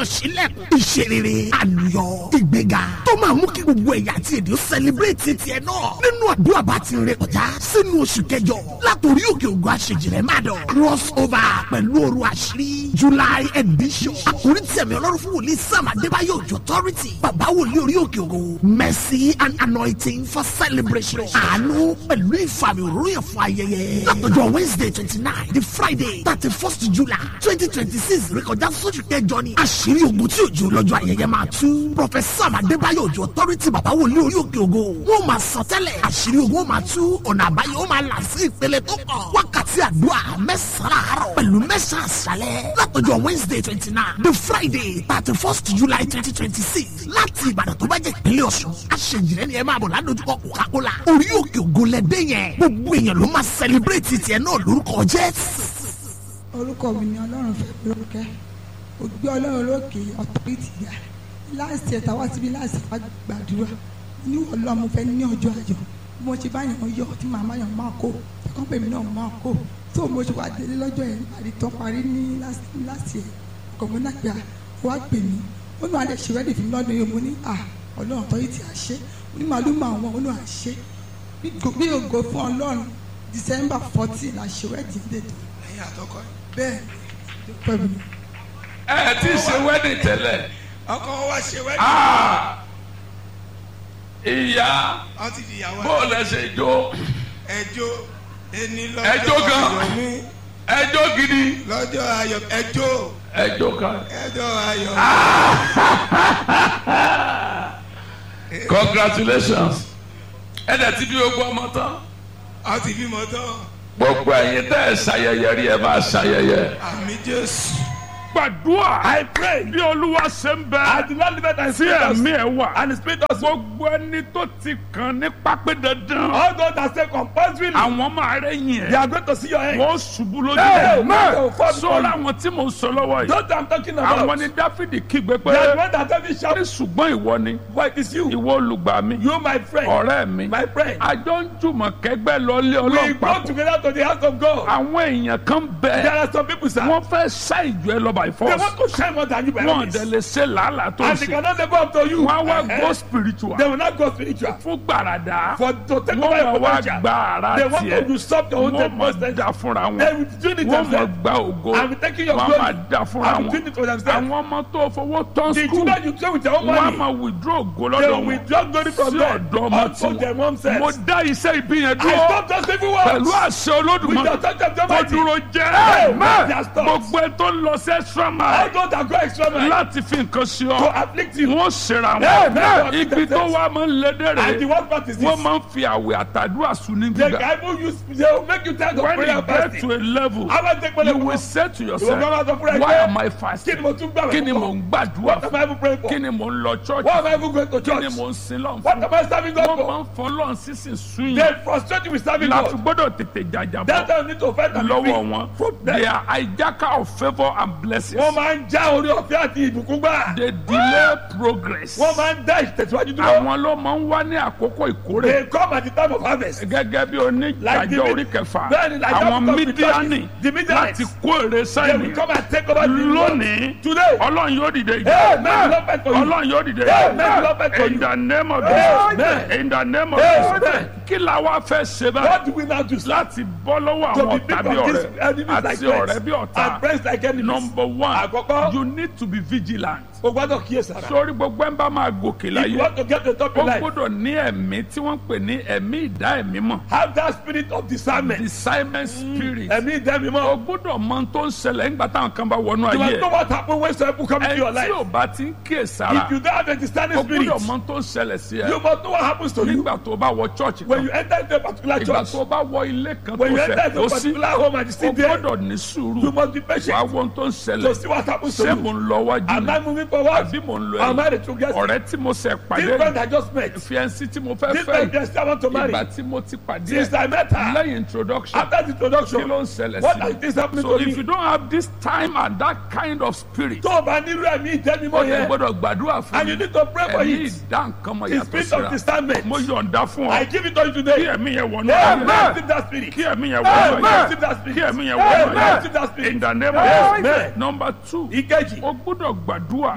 sílẹ̀kùn ìṣerere àlùyọ ìgbéga tó máa mú kí gbogbo ẹ̀yà àti èdè ó sẹlẹ̀bírẹ̀tì tiẹ̀ náà nínú àdúrà bá ti rìn kọjá sínú oṣù kẹjọ látòrí òkè ògùn àṣejìrẹ́ má dọ̀ cross over pẹ̀lú òru àṣírí july edition àkórí tí ẹ̀mí ọlọ́run fún wòlíì sam adébáyọ̀ òjò authority bàbá wòlíì orí òkè ògùn mercy and anointing for celebration àánú pẹ̀lú ìfàmì òróyìn fún ayẹyẹ látọjọ́ wednesday twenty nine the friday thirty first july twenty twenty six rékọjá sóṣù kẹjọ ni àṣírí ogun tí òjò lọ́jọ́ ayẹyẹ máa tú professor adébáyọ̀ òjò authority bàbá wòlíì orí òkè ògo wọn máa sọ tẹ́lẹ̀ àṣírí ogun ó máa tú ọ̀nà àbáyọ ó máa là sí ìpele tó kàn wákàtí àdúrà mẹ́sàn-án àárọ̀ pẹ̀lú mẹ́sàn-án àṣálẹ̀ látọjọ́ wednesday twenty nine the friday thirty first july twenty twenty six láti ìbàdàn tó bá jẹ́ ìpínlẹ̀ ọ̀ṣun àṣejìrẹ́ ni ẹ máa bọ̀ ládojúkọ coca-cola orí òkè ògo lẹ́dẹ́ yẹn gbogbo èèyàn ló máa celebrate tiẹ̀ náà lórúkọ jésù. orúkọ mi ni ọlọ́run fẹ́ mi lórúkẹ́ ògbé ọlọ́run lókè ọ̀tọ́rìtì yá láti ẹ̀ta wá síbi láti wá gbàdúrà ní ọlọ́run mo fẹ́ ní ọjọ́ àjọ bí mo ṣe bá yàn yọ tí màmá yàn máa kó ẹ̀kọ́ pèmí náà máa kó tó mo ṣe wá délé lọ́jọ́ yẹn àdì tó parí ní láti ẹ̀ ọkọ̀ mi náà gbà wá pè mí ó ní alẹ́ ṣe rẹ́dì fún mi lọ́dún yìí mo ní à ọlọ́run ọ̀tọ́rìtì àṣẹ mo ní màálù máa wọn ó ní àṣẹ bí ògo fún ọlọ́run december fourteen àṣẹ rẹ́dì dètò ẹ̀yin àtọkọ yìí. bẹ́ẹ̀ pẹ̀lú ẹ ti ṣe wedding tẹ́lẹ̀ ọkọ wa ṣe wẹ́dì. Ah! ìyá wọ́n ti di ìyàwó bó lẹ ṣe jó ẹjọ́ ẹni Ẹjọ́ lọ́jọ́ gan. ayọ̀ mi ẹjọ́ gidi lọ́jọ́ ayọ̀ ẹjọ́ ẹjọ́ kan ẹjọ́ ayọ̀ congratulations ẹ dẹ̀ ti bí gbogbo ọmọ tán wọ́n ti bímọ tán gbogbo ẹ̀yin tẹ́ ẹ ṣayẹyẹ rí ẹ máa ṣayẹyẹ. àmì jésù. gbàdúrà. I pray. bí olúwa ṣe ń bẹ. I do not live it and tí spirit us. ẹ̀mí ẹ̀ wà. And the spirit us. gbogbo ẹni tó ti kàn ní pápẹ́ dandan. All those that say compulsory. àwọn máa rẹ̀ yìn They ẹ̀. are going to see your end. wọ́n ṣubú lójú Hey, ẹ̀. man. They will fall before sọ́ra you. àwọn tí mò ń sọ lọ́wọ́ yìí. Those that I'm talking about. àwọn ni dáfídì kígbe pé. They are the one that tell me ní shout. ṣùgbọ́n ìwọ ni. But it is you. ìwọ olùgbà mi. You my friend. ọ̀rẹ́ mi. My friend. àjọ ń jùmọ̀ kẹgbẹ́ lọ lé We ọlọ́run go papọ̀. together to the house of God. àwọn èèyàn kan There bẹ. are some people sir. wọ́n fẹ́ ṣá ìjọ ẹ lọ by They force. want to shine more than you by wọ́n all dẹ̀ means. lè ṣe làálàá tó ń And they ṣe. cannot live up to you. wọ́n á wá Eh, go eh. spiritual. They will not go spiritual. fún gbàràdà. For to take wọ́n over máa your wá potential. gba ara They want tiẹ̀. to usurp your own wọ́n máa potential. da fúnra They wọn. will do it wọ́n máa themselves. gba ògo. I'm taking your wọ́n glory. máa da fúnra I'm wọn. doing it for themselves. àwọn ọmọ tó fowó tán The skul. children you play with your own wọ́n á money. máa withdraw ògo They lọ́dọ̀ will wọn. withdraw glory from sí them. ọ̀dọ́ ọmọ Unto tí their wọn. own self. mo dá iṣẹ́ ibi yẹn I dúró. stop those evil words. pẹ̀lú àṣẹ With the olódùmarè. authority of the kó Almighty. dúró Hey, jẹ́. man, they are stopped. gbogbo ẹ tó ń lọ sí extra All mile. those that go extra mile láti fi nǹkan ṣe to ọ. afflict you. wọ́n ṣera Hey, man, wọn. they ibi tó themselves. wá máa ń lédè And the rẹ̀. worst part is wọ́n this. máa ń fi àwẹ̀ àtàdúrà sùn ní They gbígbà. can even use, they will make you tired of when prayer you and get fasting. to a level How about take money you will from say to You will come yourself out of prayer why again. am I Kí ni fasting mo tún gbàgbé kí ni fún? mò ń gbàdúrà What am I even praying for? kí ni mò ń lọ church Why am I even going to kí ni church? mò ń sin lọ́n What fún am I serving God wọ́n máa for? ń fọlọ́n sísìn sún They yìí frustrate you with serving láti God. gbọ́dọ̀ tètè jàjà That's bọ́ why you need to fight and be lọ́wọ́ free. wọn From they them. are hijacker of favour and blessings Wọ́n máa ń já orí ọ̀fẹ́ àti ìbùkún gbà. they delay progress Wọ́n máa ń dá ìtẹ̀síwájú dúró. àwọn ló máa ń wá ní àkókò ìkórè They come at the time of harvest. gẹ́gẹ́ bí Like the oníjàjọ mid- orí kẹfà Bẹ́ẹ̀ni, like àwọn that of mídíánì the Midianites. láti kó èrè They sáyẹn will come and take over the lónìí Today. ọlọ́run yóò dìde Amen. Lord, fight for you. ọlọ́run yóò dìde Amen. Lord, fight for in you. the name of Amen. Jesus in the name of Amen. Jesus kí la wá fẹ́ ṣe báyìí What do we now do? sir? láti bọ́ lọ́wọ́ To àwọn be ọ̀tá big bí of this ọ̀rẹ́ enemies like àti ọ̀rẹ́ friends. bí ọ̀tá And friends like enemies. number one Àkọ́kọ́. you need to be vigilant O gbọ́dọ̀ kíyèsára. sórí gbogbo ẹ̀ ń bá máa gòkè If you láyé want to get to the top ó in life, gbọ́dọ̀ ní ẹ̀mí tí wọ́n ń pè ní ẹ̀mí ìdá ẹ̀mí mọ̀ have that spirit of discernment. discernment spirit Ẹ̀mí ìdẹ́mi o mọ́. gbọ́dọ̀ mọ ohun tó ń ṣẹlẹ̀ nígbà táwọn kan bá wọnú You ayé must ẹ̀ know what happen when some people come into ẹ your tí life. ò bá ti ń kíyè sára If you don't have a discerning o spirit, gbọ́dọ̀ mọ ohun tó ń ṣẹlẹ̀ sí ẹ you must know what happens to you nígbà tó bá wọ church when kan you enter into a particular ìgbà church. tó bá wọ ilé kan tó When you enter fẹ́ into tó a sí particular home and you o sit there, gbọ́dọ̀ ní you sùúrù must be wàá patient wo ohun tó ń to ṣẹlẹ̀ see what happens to ṣé mo you. ń lọ wájú Am I ni moving forward? àbí mo ń lọ Am I ẹ̀yìn the true guest? ọ̀rẹ́ tí mo ṣẹ̀ This pàdé friend I just met, fiẹ́nsì tí mo fẹ́ this fẹ́ friend guest I want to marry, ìgbà tí mo ti pàdé since I met her, lẹ́yìn introduction after the kí ló introduction, ń ṣẹlẹ̀ what sí is this happening so to if you me? don't have this time and that kind of spirit Tó o bá nírú ẹ̀mí ìjẹ́mi o mọ́ lè yẹn, gbọ́dọ̀ gbàdúrà fún and you mi need to pray for ẹ̀mí it. ìdá nǹkan mọ̀ The yàtọ̀ spirit of síra discernment. mo yọ̀ǹda fún I ọ give it to you kí today. ẹ̀mí yẹn wọnú Amen. ayé Receive that spirit. kí ẹ̀mí yẹn wọnú Amen. ayé Receive that spirit. kí ẹ̀mí yẹn wọnú Amen. ayé Receive that spirit. in the name of Amen. Jesus number two Ìkejì, o gbọ́dọ̀ gbàdúrà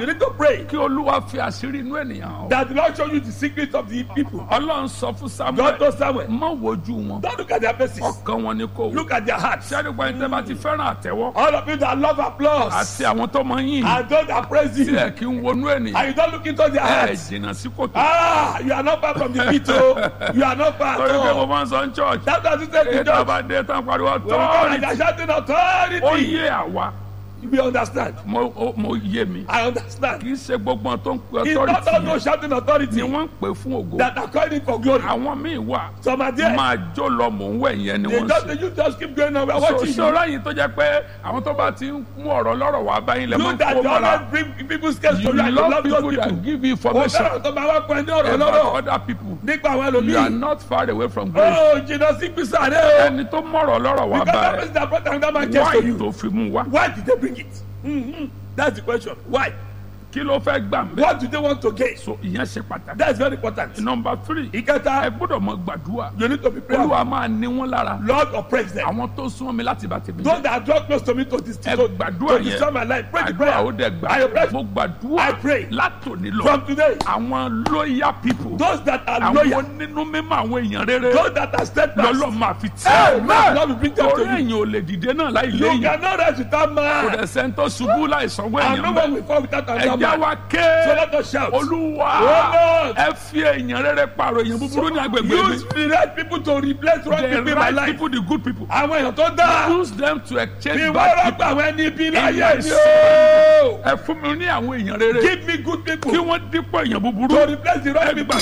You need to pray kí olúwa fi àṣírí inú ènìyàn hàn. that the Lord show you the secret of the people. ọlọ́run sọ fún God samuel knows Samuel. má wojú wọn Don't look at their faces. ọkàn wọn ni kò wò. Look at their hearts. sẹ́ni gba ẹni tẹ́ bá ti fẹ́ràn àtẹ́wọ́ All of you that love applause àti àwọn tó mọ yín and those that praise tí you ẹ kí ń wọnú ènìyàn and you don't look into their ẹ hearts. jìnnà sí kòtò. Ah, you are not far from the pit, oh. You are not far torí at pé mo all. máa ń sọ ní church That's what you say to ètò judge. àbádé tán pariwo When we come and tọ́ọ̀rì they are shouting ó authority, yé àwa we understand. mo ó- mo yé mi I understand. kì í ṣe gbogbo wọn tó ń pe It's not all authority those yẹn shouting authority ni wọ́n ń pè fún ògo that are calling for glory. àwọn míì wà Some are there. máa jó lọ mò ń wẹ̀ yẹn ni They wọ́n ń just, ṣe. you just keep going on. We are watching you. ṣòro yìí tó jẹ́ pé àwọn tó bá ti ń mú ọ̀rọ̀ lọ́rọ̀ wá báyìí lẹ́ máa You ń that kó you mọ́ra always bring people's case you to you and you love love people those people. that give you Ó information fẹ́ràn tó máa wá pọ̀ ní ọ̀rọ̀ about lọ́rọ̀ other people nípa àwọn you are ẹlòmíì. not far away from grace Ó jìnnà sí gbèsè àná o. ẹni tó mọ̀rọ̀ lọ́rọ̀ wá Because that báyìí person that brought another man case why to you. tó fi mú wá Why did they bring it? Mm-hmm. That's the question. Why? kí ló fẹ́ gbà ń bẹ́ẹ̀ What do they want to gain? so ìyẹn ṣe pàtàkì. That's very important. number three ẹ Ìkẹta, gbọ́dọ̀ mọ gbàdúrà you need to be prayerful. olúwa máa ní wọn lára Lord oppress them. àwọn tó súnmọ́ mi láti bá tèmi Those jẹ́ that draw close to me to this ẹ to, gbàdúrà to yẹn destroy my life. Pray the àdúrà prayer. ó dẹ̀ I pray gbà mo gbàdúrà I pray. látòní lọ from today. àwọn loyal people Those that are àwọn loyal, onínú mímọ́ àwọn èèyàn rere those that are steadfast, lọ́lọ́ máa fi tì Amen. Lord will bring them torí to you. èèyàn ò lè dìde náà láì You léyìn cannot rise without kò man. dẹ̀ sẹ́ńtọ́ ṣubú láì sanwó And no èèyàn one bẹ́ẹ̀ will fall without another ẹ̀já man. wa So ké let us shout. olúwa Oh, Lord. ẹ fi èèyàn rere pààrọ̀ èèyàn búburú ní agbègbè mi Use the right people to replace wrong the people in my right life. people the good people Àwọn èèyàn tó dáa. use them to exchange Ìwọ bad rọ́pò people àwọn ẹni bí in láyé my ni soul. o. ẹ fún mi ní àwọn èèyàn rere Give me good people kí to wọ́n dípò èèyàn búburú replace the wrong people.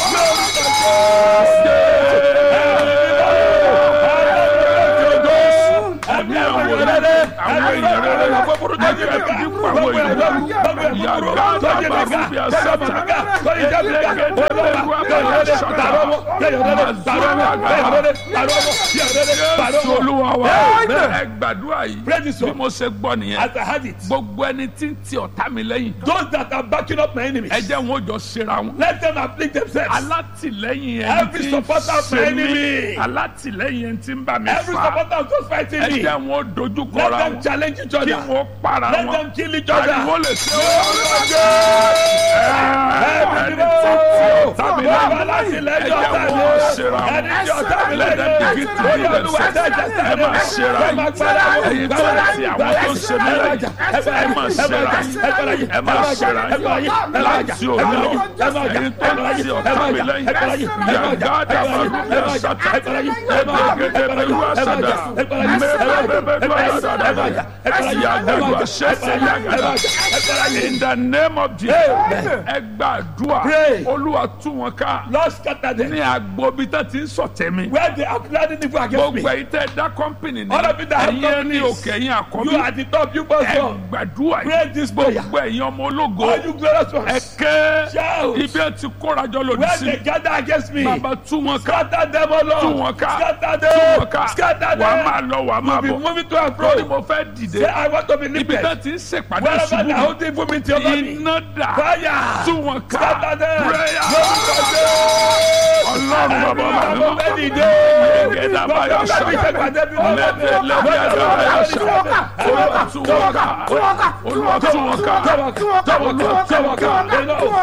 ẹ̀mí àwọn rere àwọn èèyàn rere ẹ fi dípò àwọn èèyàn búburú yàgá dàbà rúbi àsàtà jésù olúwa wa ẹ gbàdúrà yìí Pray this bí one. mo ṣe gbọ́ nìyẹn As I had it, gbogbo ẹni tí ń ti ọ̀tá mi lẹ́yìn those that are backing up my enemies, ẹ jẹ́ wọn ò jọ ṣera wọn. let them afflict themselves. alátìlẹ́yìn ẹni Every tí ń supporter of my ṣe enemy. mí alátìlẹ́yìn ẹni tí ń bá mi Every fà supporter of those fighting ẹ me, jẹ́ wọn ò dojú let kọra them wọn challenge each kí other. wọ́n para Let wọn them kill each ariwo other. lè ṣe ẹni tí ń ti ọ̀tá mi lẹ́yìn ẹ jẹ́ wọn ò ṣera wọn let them begin to do themselves ẹ máa ṣera yìí ẹ̀yin tó ń ti àwọn tó ń ṣe mí lẹ́yìn ẹ máa ṣera yìí ẹ máa ṣera yìí láti òní lọ ẹ̀yin tó ń ti ọ̀tá mi lẹ́yìn yàgá dàbà rúbi àṣàtà ẹgbẹ̀gẹ̀dẹ̀ bẹ̀rù àṣàdà mẹ́rẹ̀ẹ́rẹ́bẹ̀rù àṣàdà yàgàdù àṣẹṣẹ yàgàdà in the name of Jesus ẹ gbàdúrà Pray. olúwa tú wọn ká Lord scatter them. ní agbobi tó ti ń sọ̀tẹ̀ mi Where they are planning evil against me. gbogbo ẹ̀yin tẹ́ dá kọ́mpìnì ní All of you that have ẹ̀yin ẹni companies. òkè ẹ̀yin You àkọ́bí are the top, you must ẹ go. gbàdúrà Pray yìí this prayer. gbogbo ẹ̀yin ọmọ ológo All you glorious ẹ ones. ké Shout. ibi ẹ ti kórajọ lòdì Where sí they mi gather against me. bàbá tú wọn ká Scatter them, O Lord. tú wọn ká Scatter tú wọn them. ká Scatter wàá máa them. lọ wàá máa Be bọ̀ moving to and lórí fro. mo fẹ́ dìde Say, I want to be ibi lifted. tó ti ń ṣèpàdé Wherever ṣubú the mi holding for me to over me. iná dà Fire. tú wọn ká Scatter them. prayer Lórúkọ ọlọ́run bàbá Jésù. bàbá Àwọn mi fẹ́ dìde. Gẹ́gẹ́ báyọ̀ Bàbá mi ṣá. ṣe pàdé bí wọ́n bá Lẹ́dẹ̀ lẹ́dẹ̀ bẹ̀rẹ̀. àgbàrá yà ṣá. Olúwa tú wọn ká. Olúwa tú wọn ká. Olúwa tú wọn ká. Olúwa tú wọn ká. Olúwa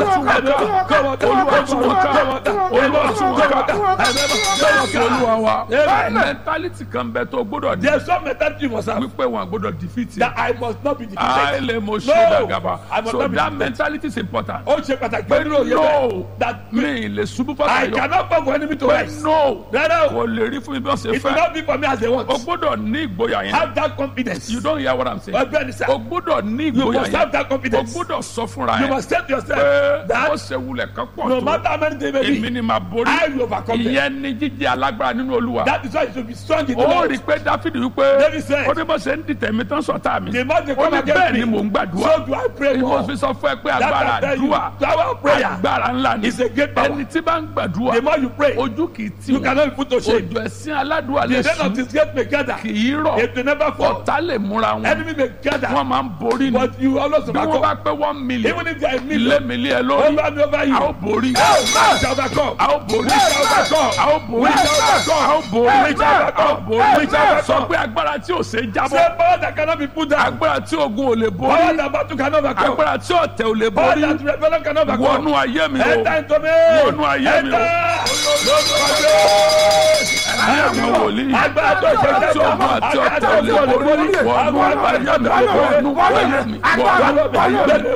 tú wọn ká. Olúwa tú wọn ká. Jésù Olúwa wa. Amen. Mẹ́ntálítì kan bẹ tó gbọ́dọ̀ ní. There's some mentality you must have Wípé wọn gbọ́dọ̀ defeat that yẹn. I must not be defeated. Àìlè mo ṣe No, dàgàbà. I must So not be that defeated. mentality is important. Ó ṣe pàtàkì Pé nínú òye no, bẹ́ẹ̀. That mi ì lè ṣubú I fọ́tà yọ. cannot fall for enemy to Pé rise. no, Rárá o. kò lè rí fún mi bí wọ́n ṣe It will fẹ́. not be for me as they want. O gbọ́dọ̀ ní ìgboyà yẹn. Have that confidence. You don't hear what I'm saying. Ọgbẹ́ni sá. O gbọ́dọ̀ ní You ìgboyà must have yẹn. that O confidence. gbọ́dọ̀ sọ fúnra You yẹn. must say to Pé yourself ó that ṣe wulẹ̀ kan pọ̀ no tó. matter how many they may Èmi be, ni màá borí. I will overcome them. Ìyẹn ni jíjẹ́ alágbára nínú Olúwa. That is why you should be strong in the Ó Lord. rí i pé Dáfídì wípé David said, ó ní bó ṣe ń dìtẹ̀ mi tán sọ̀tá mi. The more they Ó come ní against bẹ́ẹ̀ ni me, mò ń gbàdúrà. so do I pray Mo more. fi sọ fún ẹ pé That agbára I tell you, àdúrà power of prayer agbára ńlá ni. is a great power. Ẹni tí bá ń gbàdúrà gbàdúrà the more you pray, ojú kì í tì you wọ́n cannot be put to shame. òjò ẹ̀sìn aládùúgbò The lè death of sùn this gate may gather. kì í rọ̀ It will never fall. ọ̀tá lè múra wọn Enemy may wọ́n gather. máa ń borí ni But you always bí wọ́n bá overcome. pé one million Even if there are ilé million mi lé ẹ lórí over me over you. a ó borí We shall overcome. a ó borí We shall overcome. a ó borí We shall overcome. a ó borí We shall a ó overcome. borí We shall overcome. sọ pé agbára tí ò ṣe é jábọ́ Say power that cannot be put down. agbára tí ogun ò lè Power borí that battle cannot overcome. agbára tí ọ̀tẹ̀ ò lè Power borí that rebellion cannot overcome. wọnú ayé mi o Enter into me. Wọnú ayé mi o. ayé mi wòlíì Agbára tó ṣe tí ogun àti ọ̀tẹ̀ ò lè borí wọnú ayé mi wọnú ayé mi wọnú ayé mi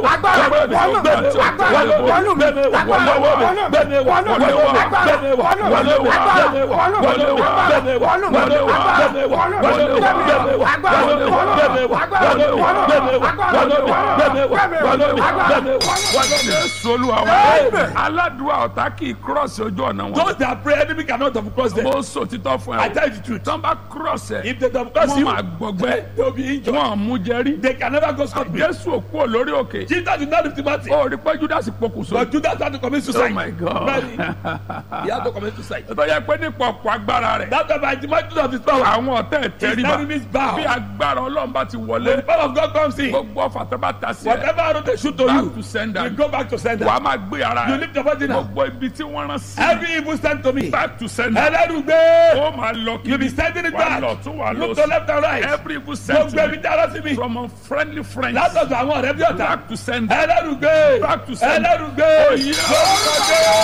Jésù Olúwa wa aládùúgbò ọ̀tá kì í kírọ̀sì ojú ọ̀nà wọn Those that pray, enemy cannot have crossed them. mo sọ títọ́ fún I ẹ tell you the truth. tán bá kírọ̀sì ẹ If they don't cross wọ́n you, máa gbọgbẹ́ they will be injured. wọ́n mú jẹ́rí They can never go scot free. Jésù òkú ò lórí òkè Jesus did not lift him out. ó rí pé Judas pokùnso But Judas had to commit oh suicide. my God Really? He had to commit suicide. tó yẹ pé nípa ọ̀pọ̀ agbára rẹ̀ That's why by the might of his power, àwọn ọ̀tẹ̀ his tẹríba enemies bow. bí agbára Ọlọ́run bá ti When wọlé the power of God comes in, gbogbo ọ̀fà tó bá ta sí ẹ whatever arrow they shoot to back you, to sender you go back to sender. wàá máa gbé ara You ẹ lift your body now. gbogbo ibi tí wọ́n rán sí Every evil stand to me. back to sender Ẹlẹ́rùgbé. ó máa lọ You be kiri sending it wà back. lọ tún wà lọ Look to left and right. every evil Gbogbo ẹbí sentiment tí ara sí mi. from unfriendly friends Látọ̀dọ̀ àwọn ọ̀rẹ́ bí ọ̀tá. back to sender Ẹlẹ́rùgbé. Back to sender. Ẹlẹ́rùgbé. Oh, yeah.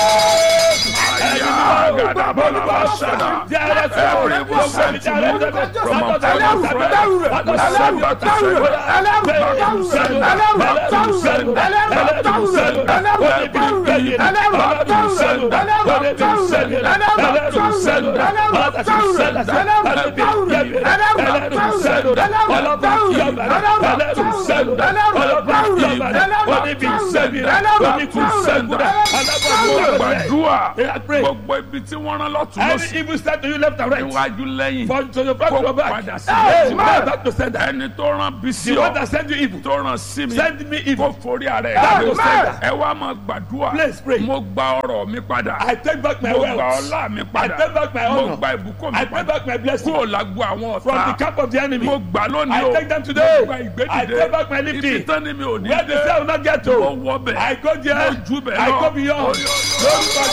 gbàdúrà Yeah, pray. gbogbo ibi tí wọ́n rán lọ́tún Any lọ́sí evil stand to you left and right. níwájú lẹ́yìn For to your front to your kó back. padà sí Hey, i. man, back to sender. ẹni tó rán bí sí The one ọ that send you evil. tó rán sí mi Send me kó evil. forí ara ẹ̀ Back to gbé. sender. ẹ wá máa gbàdúrà Please pray. mo gba ọrọ̀ mi padà I take back my mo gba wealth. ọlá mi I padà take back my mo honor. gba ìbùkún mi I take padà back my blessing. kúrò lágbo àwọn From the ọ̀tá camp of the enemy. mo gbà lónìí I o take them today. mo gba I ìgbédìde take back my lifting. ibi tán ni mi ò ní Where the dé cell will not get to. mo wọ bẹ̀ I go there. mo ju bẹ̀ I lọ go beyond. Lórúkọ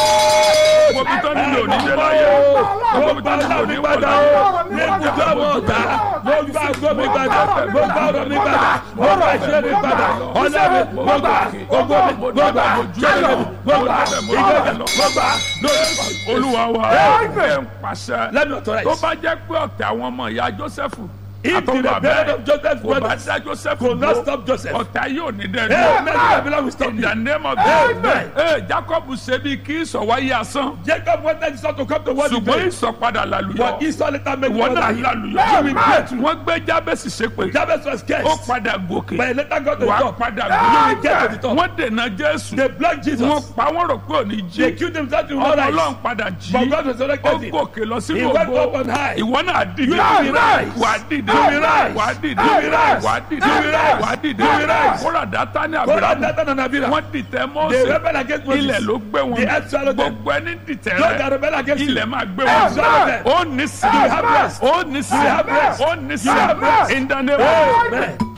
mo bí tán ni mi ò ní dé láyé Mo mo bí gba tán ni mi ò ọlá ní mi wọ̀ padà láyé o. Ní ibùdó àwọn ọ̀tá. Mo gba àgọ́ mi padà. Mo gba ọ̀rọ̀ mi padà. Mo gba ìṣe mi padà. Ọlá mi mo gbà. Ògo mi mo gbà. Ṣẹ́yìn mi mo gbà. Ìgbẹ́jẹ̀ mo gbà. Lórúkọ olúwa wa ẹ̀ ń pàṣẹ Let me tó authorize. bá jẹ́ pé ọ̀tẹ̀ àwọn ọmọ ìyá Jósẹ́fù If the àtọ́gbà rebellion bẹ́ẹ̀ of Joseph's kò bá brothers dá Jósẹ́fù could not dúró stop Joseph. ọ̀tá yóò ní dẹ́ Amen. The dúró. rebellion will stop In you. the name of Amen. Jesus. Ee Jacob ṣe bí kí ìsọ̀wáyé asán. Jacob wanted his son to come to what he Ṣùgbọ́n did. ìsọ̀padà làlùyọ. But Esau later made Ìwọ náà him làlùyọ. You will pray too. Wọ́n gbé Jábẹ́sì ṣépè. Jabez was Ó cursed. padà gòkè. But he later got to the Wàá top. padà You will get to the gòkè. top. Wọ́n dènà Jésù. They blocked Jesus. Wọ́n pa wọ́n rò pé òní They jí. killed themselves in Ọmọ one Ọlọ́run eyes. padà But jí. God Ó resurrected him. gòkè lọ He sínú went ògo. up on high. Ìwọ náà dìde. You will rise. Wà á dìde. You will rise. Wà á dìde. You will rise. Wà á dìde. You will rise. Wà á dìde. You will rise. Kóra Dátánì God had Àbúrámù. Nathan and Abira. Wọ́n dìtẹ̀ They Mósè. rebelled against Moses. Ilẹ̀ ló gbé wọn. The earth swallowed them. Gbogbo ẹni dìtẹ̀ Those that rẹ̀. rebel against you. Ilẹ̀ máa gbé Earth wọn. swallowed them. Ó ní sí. You will have rest. Ó ní sí. You will have rest. Ó ní sí. You will have rest. In the name of Amen.